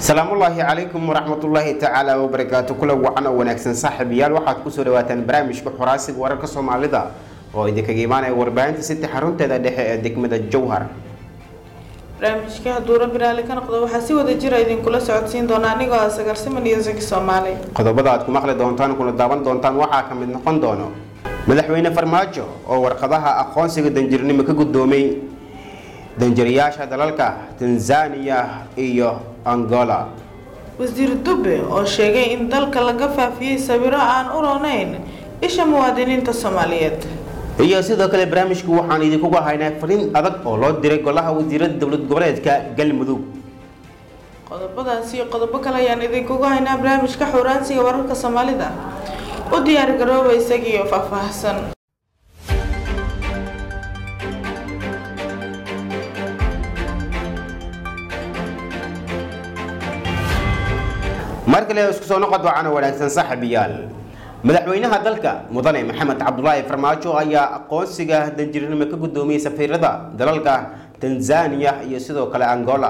salaamullaahi calaykum waraxmatullaahi tacaala wabarakaatu kula wacan oo wanaagsan saaxiibayaal waxaad kusoo dhawaataan barnaamijka xoraasiga wararka soomaalida oo idinkaga imaanaya warbaahinta siti xarunteeda dhexe ee degmada jowhar barnaamijka hadduu rabbi raalli ka noqdo waxaa si wada jira idinkula socodsiin doona anigoo ah sagarsiman iyo saki soomaali qodobada aad ku maqli doontaan kuna daawan doontaan waxaa ka mid noqon doono madaxweyne farmaajo oo warqadaha aqoonsiga danjirnimo ka guddoomay danjirayaasha dalalka tanzaniya iyo angola wasiir dube oo sheegay in dalka laga faafiyey sawiro aan u roonayn isha muwaadiniinta soomaaliyeed iyo sidoo kale barnaamijku waxaan idinkugu haynaa fariin adag oo loo diray golaha wasiirada dowlad goboleedka galmudug qodobadaas iyo qodobo kale ayaan idinkugu haynaa barnaamijka xuraansiga wararka soomaalida u diyaar garooba isagiiyo faahfaahsan mar kale isku soo noqod wacan oo wanaagsan saaxiibayaal madaxweynaha dalka mudane maxamed cabdulaahi farmaajo ayaa aqoonsiga danjirnimo ka guddoomiyey safiirada dalalka tanzaniya iyo sidoo kale angola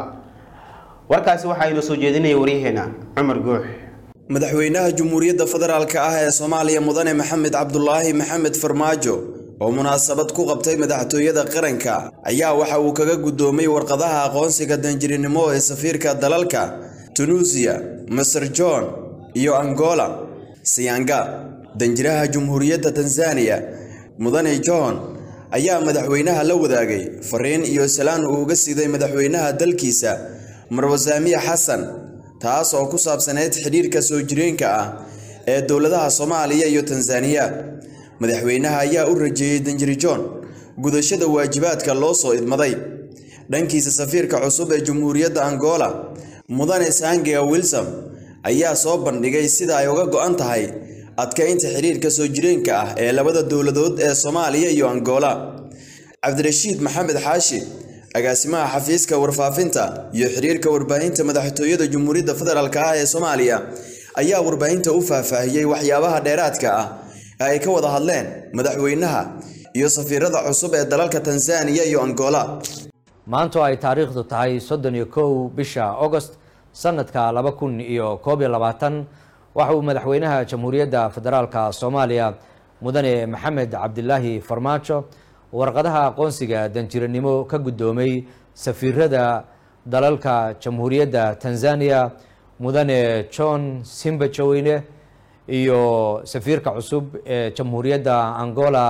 warkaasi waxaa inoo soo jeedinaya waryaheena cumar guux madaxweynaha jamhuuriyadda federaalk ah ee soomaaliya mudane maxamed cabdulaahi maxamed farmaajo oo munaasabad ku qabtay madaxtooyada qaranka ayaa waxa uu kaga guddoomay warqadaha aqoonsiga danjirinimo ee safiirka dalalka tunuusiya maser john iyo angola siyanga danjiraha jamhuuriyadda tanzaniya mudane john ayaa madaxweynaha la wadaagay fariin iyo salaan uu uga siiday madaxweynaha dalkiisa marwasaamiya xasan taas oo ku saabsaneyd xidhiirka soo jireenka ah ee dowladaha soomaaliya iyo tanzaniya madaxweynaha ayaa u rajeeyey danjiri john gudashada waajibaadka loo soo idmaday dhankiisa safiirka cusub ee jamhuuriyadda angola mudane sangia wilsom ayaa soo bandhigay sida ay uga go-an tahay adkaynta xidhiirka soo jireenka ah ee labada dowladood ee soomaaliya iyo angola cabdirashiid maxamed xaashi agaasimaha xafiiska warfaafinta iyo xidhiirka warbaahinta madaxtooyada jamhuuriyadda federaalk ah ee soomaaliya ayaa warbaahinta u faahfaahiyey waxyaabaha dheeraadka ah ee ay ka wada hadleen madaxweynaha iyo safiirada cusub ee dalalka tanzaniya iyo angola maanto ay taariikhdu tahay soddon iyo kow bisha agost sanadka laba kun iyo koob iyo labaatan waxa uu madaxweynaha jamhuuriyadda federaalka soomaaliya mudane maxamed cabdilaahi farmaajo warqadaha aqoonsiga danjiranimo ka guddoomay safiirada dalalka jamhuuriyadda tanzaniya mudane john simbajoweyne iyo safiirka cusub ee jamhuuriyadda angola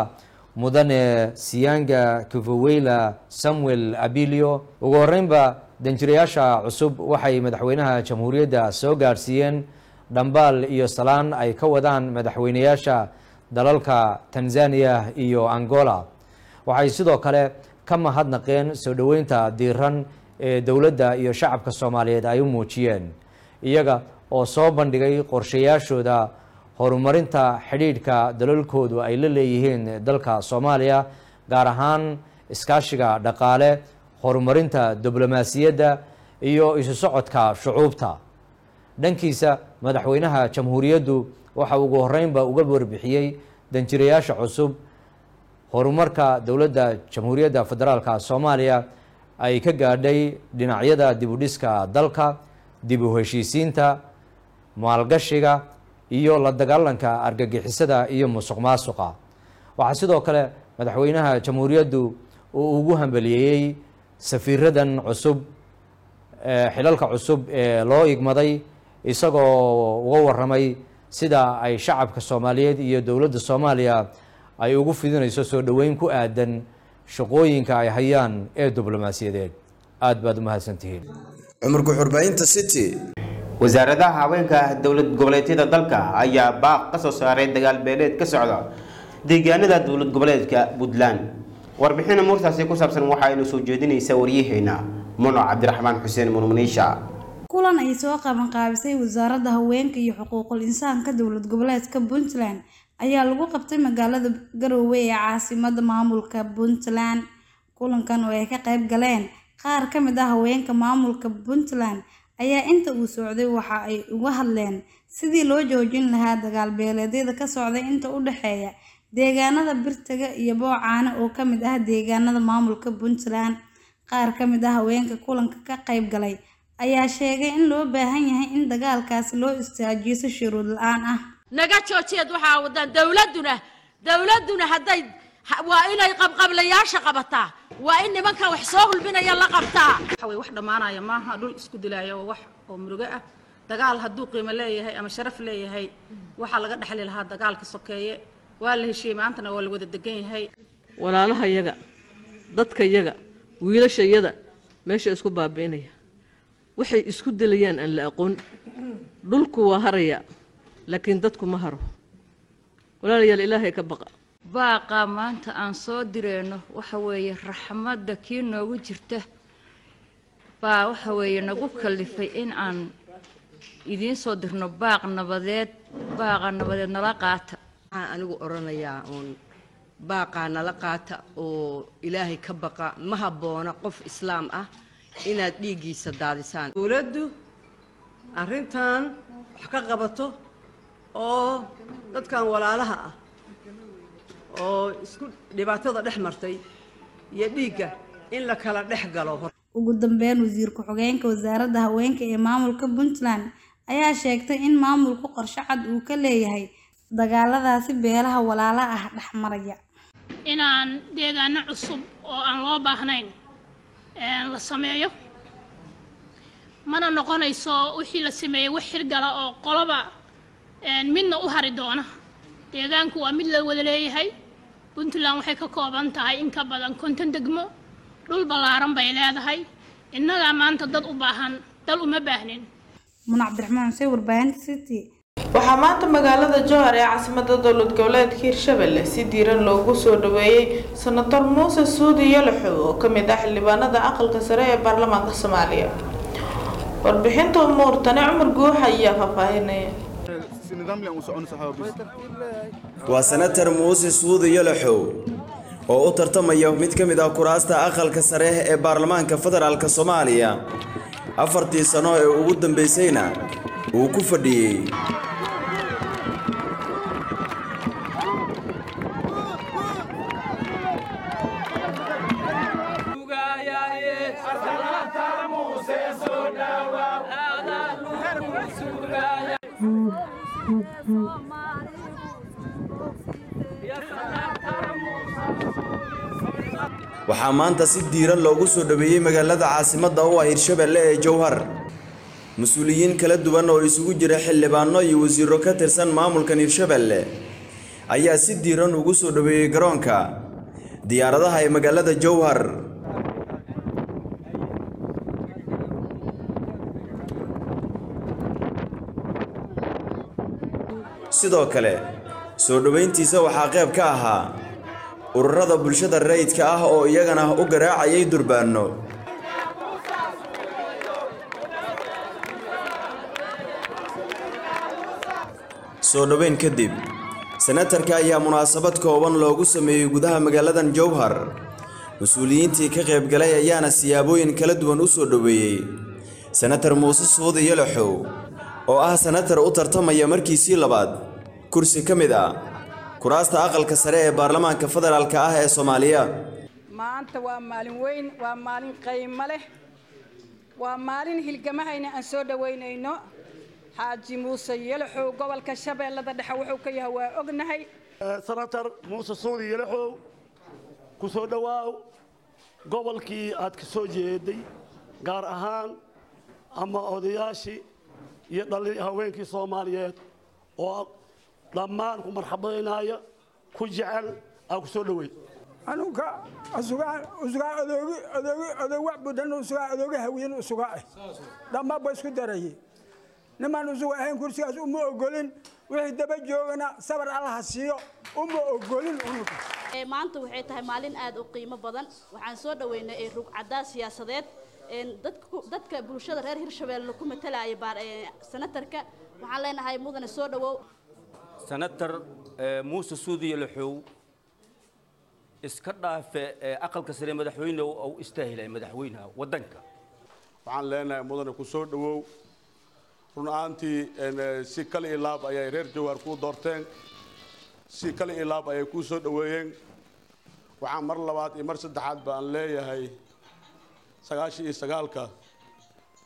mudane siyanga kivoweyla samuel abilio ugu horeynba danjirayaasha cusub waxay madaxweynaha jamhuuriyadda soo gaadhsiiyeen dhambaal iyo salaan ay ka wadaan madaxweynayaasha dalalka tanzaniya iyo angola waxay sidoo kale ka mahadnaqeen soo dhoweynta diiran ee dowladda iyo shacabka soomaaliyeed ay u muujiyeen iyaga oo soo bandhigay qorshayaashooda horumarinta xidhiidhka dalalkoodu ay la leeyihiin dalka soomaaliya gaar ahaan iskaashiga dhaqaale horumarinta diblomaasiyadda iyo isu socodka shucuubta dhankiisa madaxweynaha jamhuuriyaddu waxa ugu horeynba uga warbixiyey danjirayaasha cusub horumarka dowladda jamhuuriyadda federaalka soomaaliya ay ka gaadhay dhinacyada dibudhiska dalka dib u heshiisiinta maalgashiga iyo la dagaalanka argagixisada iyo musuq maasuqa waxaa sidoo kale madaxweynaha jamhuuriyaddu uu ugu hambaliyeeyey safiiradan cusub xilalka cusub ee loo igmaday isagoo uga waramay sida ay shacabka soomaaliyeed iyo dowladda soomaaliya ay ugu fidinayso soo dhoweyn ku aadan shaqooyinka ay hayaan ee diblomaasiyadeed aada baad u mahadsantihiin cumar guxurbaahinta city wasaaradaha haweenka dowlad goboleedyada dalka ayaa baaq ka soo saaray dagaal beeleed ka socda deegaanada dowlad goboleedka puntland warbixina muurtaasi ku saabsan waxaa inu soo jeedinaysa waryaheena muno cabdiraxmaan xuseen murmuniisha kulan ay soo qabanqaabisay wasaaradda haweenka iyo xuquuqul insaanka dowlad goboleedka puntland ayaa lagu qabtay magaalada garoowe ee caasimada maamulka puntland kulankan oo ay ka qayb galeen qaar ka mid ah haweenka maamulka puntland ayaa inta uu socday waxa ay uga hadleen sidii loo joojin lahaa dagaal beeleedyada ka socday inta u dhexeeya deegaanada birtaga iyo boocaane oo ka mid ah deegaanada maamulka puntland qaar ka mid ah haweenka kulanka ka qayb galay ayaa sheegay in loo baahan yahay in dagaalkaasi loo istaajiyo si shuruud la-aan ah naga joojiyeed waxaa wadaan dowladduna dowladduna hadday ha- waa inay qabqablayaasha qabataa waa in nimanka wax soo hulbinaya la qabtaa waxa way wax dhammaanaya maaha dhul isku dilaayo waa wax oo murugo ah dagaal hadduu qiimo leeyahay ama sharaf leeyahay waxaa laga dhexli lahaa dagaalka sokeeye waa la heshiiyey maantana waa la wada degan yahay walaalaha yaga dadka yaga wiilasha yada meesha isku baabi'inaya waxay isku dilayaan aan la aqoon dhulku waa haraya laakiin dadku ma haro walaalayaal ilaahay ka baqa baaqa maanta aan soo direyno waxa weeye raxmadda kii noogu jirta baa waxa weeye nagu kallifay in aan idiin soo dirno baaq nabadeed baaqa nabadeed nala qaata waxaan anigu odhanayaa uun baaqaa nala qaata oo ilaahay ka baqa ma habboona qof islaam ah inaad dhiiggiisa daadisaan dowladdu arrintan wax ka qabato oo dadkan walaalaha ah oo isku dhibaatada dhex martay iyo dhiigga in la kala dhex galo ugu dambeyn wasiir ku-xigeenka wasaaradda haweenka ee maamulka puntland ayaa sheegtay in maamulku qorshe cad uu ka leeyahay dagaaladaasi beelaha walaala ah dhexmaraya inaan deegaano cusub oo aan loo baahnayn een, la sameeyo mana noqonayso wixii la sameeyey wax hirgala oo qoloba een, midna u hari doona deegaanku waa mid la wada leeyahay puntland waxay ka kooban tahay in ka badan konton degmo dhul ballaaran bay leedahay innagaa maanta dad u baahan dal uma baahnin munac cabdiraxmaan xuseen warbaahinta city waxaa maanta magaalada jowhar ee caasimadda dowlad goboleedka hirshabelle si diiran loogu soo dhaweeyey senator muuse suudi yalaxow oo ka mid ah xildhibaanada aqalka sare ee baarlamaanka soomaaliya warbixinta umuurtani cumar guuxa ayaa faahfaahinaya waa senatar muuse suudi yalaxow oo u tartamaya mid ka mid ah kuraasta aqalka sare ee baarlamaanka federaalk soomaaliya afartii sano ee ugu dambaysayna uu ku fadhiyey waxaa maanta si diiran loogu soo dhaweeyey magaalada caasimadda u ah hirshabelle ee jowhar mas-uuliyiin kala duwan oo isugu jira xildhibaano iyo wasiiro ka tirsan maamulkan hirshabelle ayaa si diiran ugu soo dhaweeyey garoonka diyaaradaha ee magaalada jowhar sidoo kale soo dhoweyntiisa waxaa qayb ka ahaa ururada bulshada rayidka ah oo iyagana u garaacayay durbaano soo dhoweyn kadib senatarka ayaa munaasabad kooban loogu sameeyey gudaha magaaladan jowhar mas-uuliyiintii ka qaybgalay ayaana siyaabooyin kala duwan u soo dhoweeyey senatar muuse suudi yalaxow oo ah senatar u tartamaya markiisii labaad kursi ka mid ah kuraasta aqalka sare ee baarlamaanka federaalk ah ee soomaaliya maanta waa maalin weyn waa maalin qiimo leh waa maalin hilgamahayna aan soo dhoweynayno xaaji muuse yalaxow gobolka shabeellada dhexe wuxuu ka yahay waa ognahay senatar muuse suudi yalaxow ku soo dhowaaw gobolkii aad ka soo jeeday gaar ahaan ama odayaashii iyo dhali haweenkii soomaaliyeed oo dhammaan ku marxabaynaya ku jecel aa ku soo dhoweyd anuga usugaa usugaa odoogi odoogi odoog wax budan usugaa odooga hawiyin usugaa ah dhammaan ba isku darayay nimaan usuga ahayn kursigaas uma ogolin wixii daba joogana sabar allaha siiyo uma ogolin unuga maanta waxay tahay maalin aad u qiimo badan waxaan soo dhaweynay ee rugcadaa siyaasadeed dadka bulshada reer hirshabeelle ku matalaya senatarka waxaan leenahay mudane soo dhawow senatar muuse suudiya laxow iska dhaafe aqalka sare madaxweyne u istaahilay madaxweynaha waddanka waxaan leenahay mudane ku soo dhowow run ahaantii si kale iyo laab ayay reer jawaar kuu doorteen si kale iyo laab ayay kuu soo dhoweeyeen waxaan mar labaad iyo mar saddexaad baan leeyahay sagaashan iyo sagaalka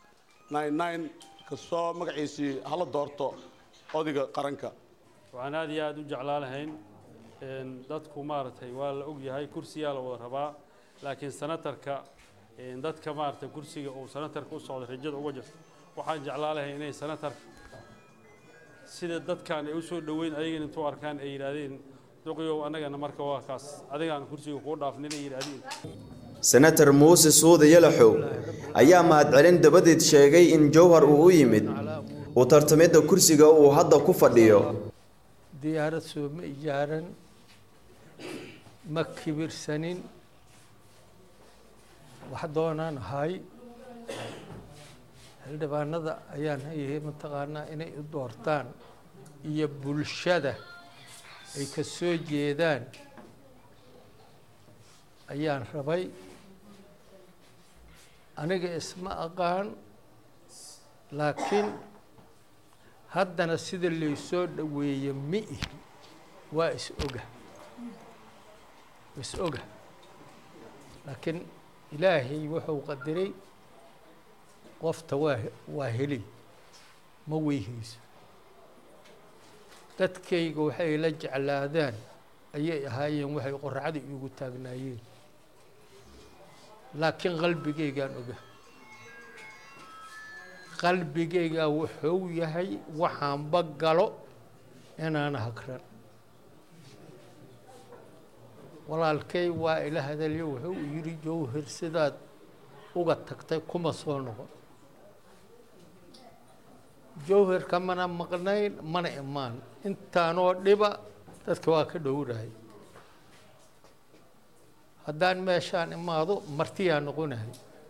kasoo magaciisii hala doorto odayga qaranka waxaan aad iyo aad u jeclaa lahayn dadku maaragtay waa la ogyahay kursiyaa la wada rabaa laakiin sanatarka dadka maaragtay kursiga uu sanatarka u socdo rajada uga jirto waxaan jeclaa lahayn inay sanatarka sida dadkan ay u soo dhoweyn ayagana intuu arkaan ay yidhaahdeen duqiyow annagana marka waa kaas adigaan kursiga kuu dhaafnin ay yidhaahdeen senator muuse suude yalaxow ayaa mahadcelin dabadeed sheegay in jowhar uu u yimid uu tartamidda kursiga uu hadda ku fadhiyo diyaarad soo ma ijaaran ma kibirsanin wax doonaan ahay xildhibaanada ayaan hayahay mataqaanaa inay u doortaan iyo bulshada ay ka soo jeedaan ayaan rabay aniga isma aqaan laakiin haddana sida laysoo dhoweeye mi ihi waa is oga is oga laakiin ilaahay wuxuu qadiray qofta waa waa heli ma weyhayso dadkayga waxay la jeclaadaan ayay ahaayeen waxay qorracda iigu taagnaayeen laakiin qalbigaygaan oga qalbigaygaa wuxuu yahay waxaanba galo inaana hagran walaalkay waa ila hadalyo wuxuu yidhi jowhar sidaad uga tagtay kuma soo noqon jowhar kamana maqnayn mana imaan intaanoo dhiba dadka waa ka dhowrahay haddaan meeshaan imaado martiyaa noqonahay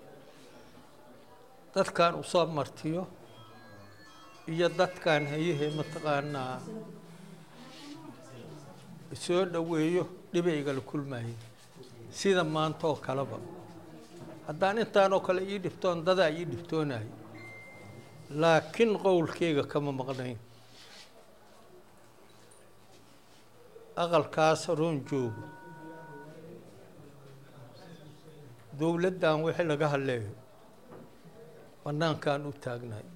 dadkaan usoo martiyo iyo dadkaan hayahee mataqaanaa soo dhoweeyo dhibaygala kulmaayo sida maanta oo kaleba haddaan intaanoo kale ii dhibtoon dadaa ii dhibtoonayo laakiin qowlkeyga kama maqnayn aqalkaas roon joogo dowladdan wixii laga hadleeyo bannaankaan u taagnahay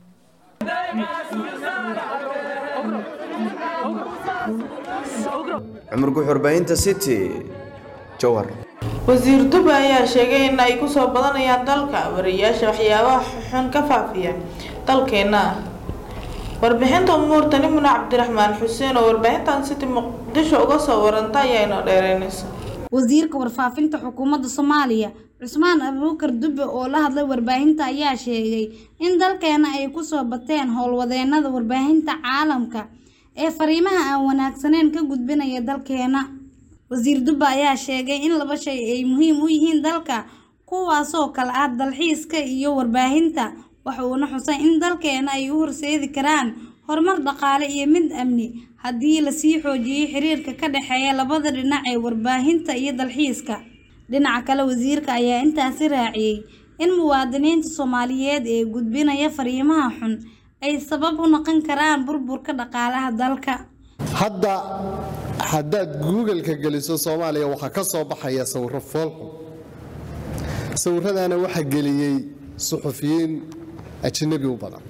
cumar guxurbaynta city jowhar wasiir dube ayaa sheegay in ay kusoo badanayaan dalka wariyaasha waxyaabaha xun ka faafiya dalkeena warbixinta umuurtani mune cabdiraxmaan xuseen oo warbaahintan city muqdisho uga soo waranta ayaa inoo dheereynaysa wasiirka warfaafinta xukuumadda soomaaliya cusmaan abuukar dube oo la hadlay warbaahinta ayaa sheegay in dalkeena ay kusoo bateen howlwadeenada warbaahinta caalamka ee fariimaha aan wanaagsaneyn ka gudbinaya dalkeena wasiir dube ayaa sheegay in laba shay ay muhiim u yihiin dalka kuwaasoo kale ah dalxiiska iyo warbaahinta waxa uuna xusay in dalkeena ay u horseedi karaan horumar dhaqaale iyo mid amni haddii lasii xoojiyey xiriirka ka dhexeeya labada dhinac ee warbaahinta iyo dalxiiska dhinaca kale wasiirka ayaa intaasi raaciyey in muwaadiniinta soomaaliyeed ee gudbinaya fariimaha xun ay sabab u noqon karaan burburka dhaqaalaha dalka hadda haddaad google-ka geliso soomaaliya waxaa ka soo baxaya sawiro foolxun sawiradaana waxaa geliyey suxufiyiin ajnabi u badan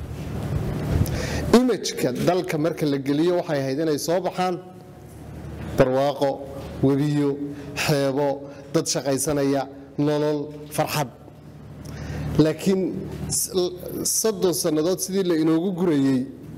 imajka dalka marka la geliyo waxay ahayd inay soo baxaan barwaaqo webiyo xeebo dad shaqaysanaya nolol farxad laakiin soddon sannadood sidii la inoogu gurayey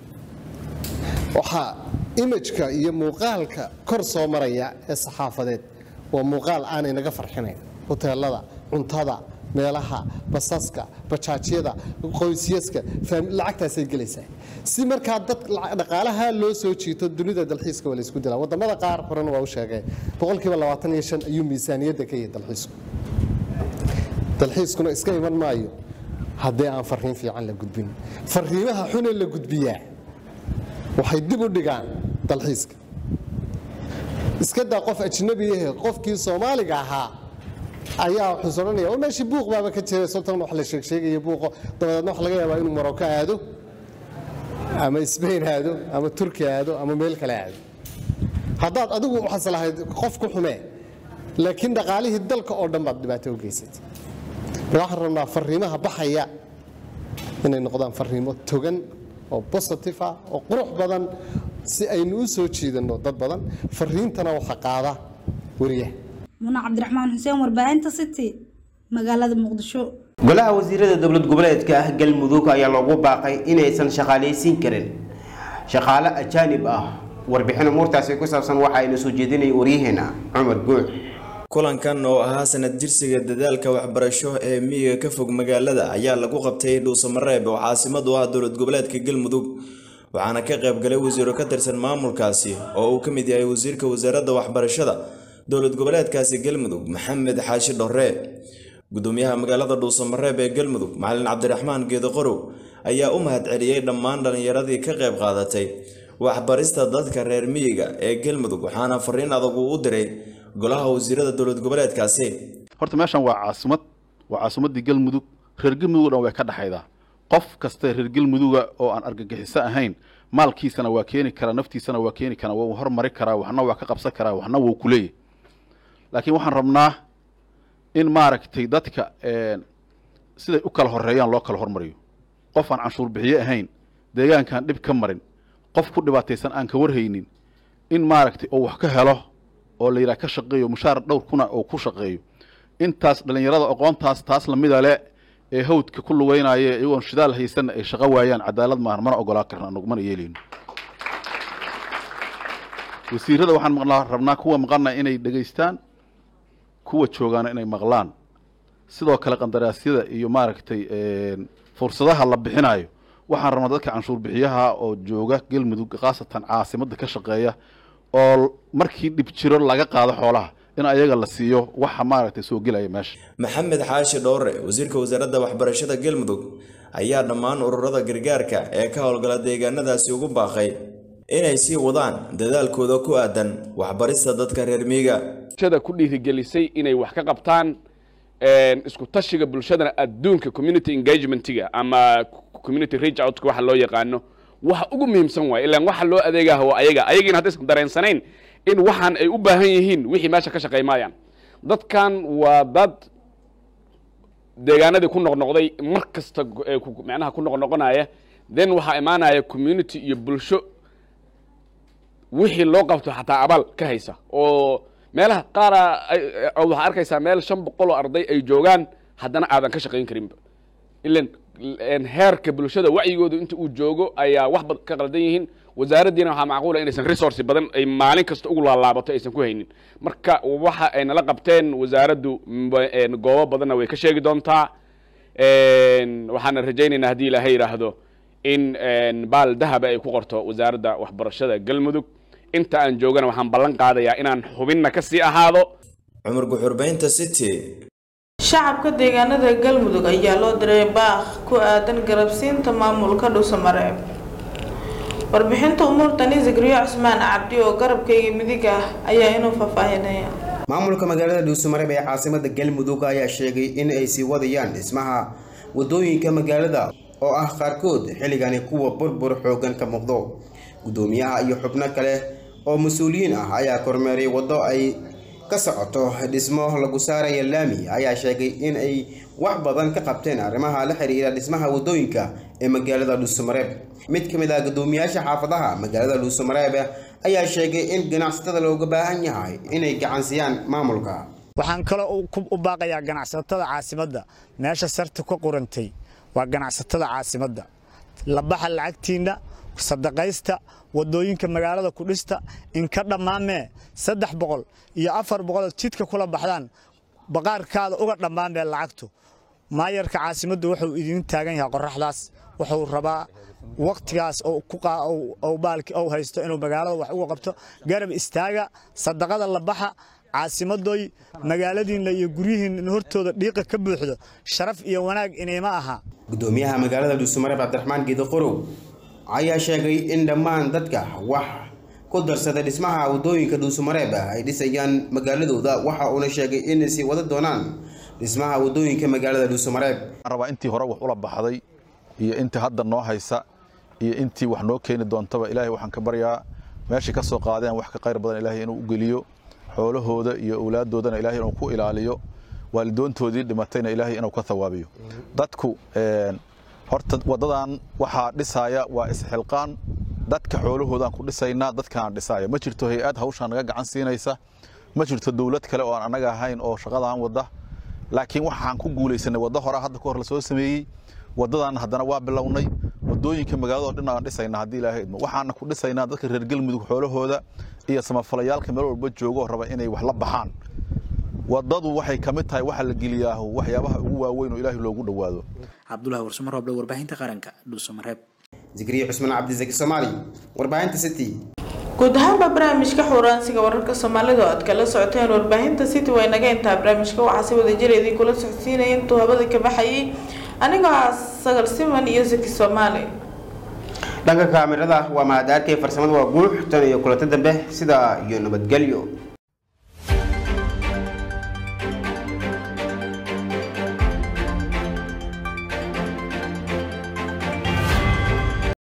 waxaa imajka iyo muuqaalka kor soo maraya ee saxaafadeed waa muuqaal aanay naga farxinayn hoteelada cuntada meelaha basaska bajaajyada qoysyaska lacagtaasay gelaysaa si markaa dad dhaqaalaha loo soo jiito dunida dalxiiska waa laysku dilaa wadamada qaar horena waa u sheegay boqolkiiba labaatan iyo shan ayuu miisaaniyadda ka yahay dalxiisku dalxiiskuna iska iman maayo haddii aan fariin fiican la gudbin fariimaha xune la gudbiyaa waxay dib u dhigaan dalxiiska iska daa qof ajnabi ahe qofkii soomaaliga ahaa ayaa wuxuus odhanaya oo meeshii buuq baaba ka jira sultan wax la sheegsheegaya buuqo dabadeedna waxa laga yaabaa inuu maroko aado ama sbain aado ama turki aado ama meel kale aado haddaad adigu waxaas lahayd qof ku xumee laakiin dhaqaalihii dalka oo dhan baad dhibaato u geysatay waxaan rabnaa fariimaha baxaya inay noqdaan fariimo togan oo positive ah oo qurux badan si aynu u soo jiidanno dad badan fariintana waxa qaada weriyaha muna cabdiraxmaan xuseen warbaahinta city magaalada muqdisho golaha wasiirada dowlad goboleedka ah galmudug ayaa loogu baaqay inaysan shaqaalaysiin karin shaqaale ajaanib ah warbixin umuurtaasi ku saabsan waxa aynu soo jeedinay waryaheena cumar guux kulankan oo ahaa sanad jirsiga dadaalka waxbarasho ee miyiga ka fog magaalada ayaa lagu qabtay dhuusamareeb oo caasimad u ah dowlad goboleedka galmudug waxaana ka qayb galay wasiiro ka tirsan maamulkaasi oo uu ka mid yahay wasiirka wasaaradda waxbarashada dowlad goboleedkaasi galmudug maxamed xaashi dhorre gudoomiyaha magaalada dhuusamareeb ee galmudug macalin cabdiraxmaan geedoqorow ayaa u mahadceliyey dhammaan dhallinyaradii ka qayb qaadatay waxbarista dadka reer miyiga ee galmudug waxaana fariin adag uu u diray golaha wasiirada dowlad goboleedkaasi horta meeshan waa caasimad waa caasimaddii galmudug reer galmudug dhan way ka dhexaydaa qof kasta reer galmuduga oo aan argagixiso ahayn maalkiisana waa keeni karaa naftiisana waa keeni karaa waa hormari karaa waxna waa ka qabsan karaa waxna wuu ku leeyahy laakiin waxaan rabnaa in maaragtay dadka siday u kala horeeyaan loo kala hormariyo qof aan canshuur bixiye ahayn deegaankaan dhib ka marin qof ku dhibaataysan aan ka warhaynin in maaragtay oo wax ka helo oo la yidhaha ka shaqeeyo mushaar dhowr kuna oo ku shaqeeyo intaas dhallinyarada aqoontaas taas lamida le ee hawdka ku lugeynaya iyagoon shidaal haysanna ay shaqo waayaan cadaalad maahan mana ogolaa karna anagu mana yeelayno wasiirada waxaan maqlaa rabnaa kuwa maqana inay dhegaystaan kuwa joogaana inay maqlaan sidoo kale qandaraasyada iyo maaragtay fursadaha la bixinayo waxaan rabnaa dadka canshuur bixiyaha oo jooga galmudug khaasatan caasimadda ka shaqeeya oo markii dhib jiro laga qaado xoolaha in ayaga la siiyo waxa maaragtay soo gelaya meesha maxamed xaashi dhowre wasiirka wasaaradda waxbarashada galmudug ayaa dhammaan ururada gargaarka ee ka howlgala deegaanadaasi ugu baaqay inay sii wadaan dadaalkooda ku aadan waxbarista dadka reer miyiga bulshada ku dhiirigelisay inay wax ka qabtaan isku tashiga bulshadana adduunka community engagementiga ama community reach outka waxa loo yaqaano waxa ugu muhiimsan waay ilaan waxa loo adeegaha waa ayaga ayagiina haddaysan dareensanayn in waxaan ay u baahan yihiin wixii meesha ka shaqey maayaan dadkan waa dad deegaanadii ku noqnoqday mar kasta macnaha ku noqnoqonaya then waxaa imaanaya community iyo bulsho wixii loo qabto xataa abaal ka haysa oo meelaha qaara waxaa arkaysaa meel shan boqol oo arday ay joogaan haddana aadan ka shaqayn karinba ilan heerka bulshada wacyigooda inta uu joogo ayaa wax bad ka qaldan yihiin wasaaraddiina waxaa macquula inaysan resource badan ay maalin kasta ugu laalaabato aysan ku haynin marka waxa ay nala qabteen wasaaraddu goobo badanna way ka sheegi doontaa waxaana rajaynaynaa haddii ilaahay yidhaahdo in baal dahaba ay ku qorto wasaaradda waxbarashada galmudug inta aan joogana waxaan ballan qaadayaa inaan xubinna ka sii ahaado cumar guxurbaynta city shacabka deegaanada galmudug ayaa loo diray baaq ku aadan garabsiinta maamulka dhuusamareeb warbixinta umuurtani zikriyo cusmaan cabdi oo garabkayga midig ah ayaa inuu faahfaahinaya maamulka magaalada dhuusamareeb ee caasimada galmudug ayaa sheegay in ay sii wadayaan dhismaha wadooyinka magaalada oo ah qaarkood xilligani kuwa burbur xoogan ka muuqdo gudoomiyaha iyo xubno kale oo mas-uuliyiin ah ayaa kormeeray waddo ay ka socoto dhismo lagu saaraya laami ayaa sheegay in ay wax badan ka qabteen arrimaha la xiriira dhismaha wadooyinka ee magaalada dhuusamareeb mid ka mid ah gudoomiyaasha xaafadaha magaalada dhuusamareeb ayaa sheegay in ganacsatada looga baahan yahay inay gacansiyaan maamulka waxaan kaloo u baaqayaa ganacsatada caasimadda meesha sarta ka qurantay waa ganacsatada caasimadda labaxa lacagtiinna sadaqaysta wadooyinka magaalada ku dhista inka dhammaamee saddex boqol iyo afar boqol jidka kula baxdaan baqaarkaada uga dhammaamee lacagtu maayarka caasimaddu wuxuu idin taagan yahay qoraxdaas wuxuu rabaa waqtigaas baalki ou haysto inuu magaalada wax uga qabto garab istaaga sadaqada labaxa caasimadoy magaaladiinna iyo guryihiinna hortooda dhiiqa ka buuxdo sharaf iyo wanaag inayma aha gudoomiyaha magaalada dhuusamareeb cabdiraxmaan geedi qorow ayaa sheegay in dhammaan dadka wax ku darsada dhismaha wadooyinka dhuusamareeb ay dhisayaan magaaladooda waxa uuna sheegay inay sii wada doonaan dhismaha wadooyinka magaalada dhuusamareeb rabaa intii hore wax ula baxday iyo intii hadda noo haysa iyo intii wax noo keeni doontaba ilaahay waxaan ka baryaa meeshii ka soo qaadeen wax ka qayr badan ilaahay inuu u geliyo xoolahooda iyo awlaaddoodana ilaahay inuu ku ilaaliyo waalidoontoodii dhimatayna ilaahay inuu ka thawaabiyo dadku horta waddadan waxaa dhisaya waa isxilqaan dadka xoolahoodaan ku dhisaynaa dadkaan dhisaya ma jirto hay-ad hawshaan naga gacan siinaysa ma jirto dowlad kale oo aan annaga ahayn oo shaqadaan wadda laakiin waxaan ku guulaysanay waddo hore hadda ka hor la soo sameeyey waddadan haddana waa bilownay waddooyinka magaalada oo dhan aan dhisaynaa haddii ilaahay idmo waxaana ku dhisaynaa dadka reer galmudug xoolahooda iyo samafalayaalka meel walba jooga oo raba inay wax la baxaan waddadu waxay ka mid tahay waxa la geliyaahu waxyaabaha ugu waaweyn oo ilaahay loogu dhowaado cabdulahi warsamo rooble warbaahinta qaranka dhuusamareeb zikriye cusman cabdisaki soomaali warbaahinta city guud ahaanba barnaamijka xuraansiga wararka soomaalida oo aad kala socoteen warbaahinta city waa inaga intaa barnaamijka waxaa si wada jira idinkula socodsiinaya intuu habada ka baxayay anigoo ah sagal siman iyo zaki soomaali dhanka kaamirada waa mahadaarkay farsamada waa guux tan iyo kulanto dambe sidaa iyo nabadgelyo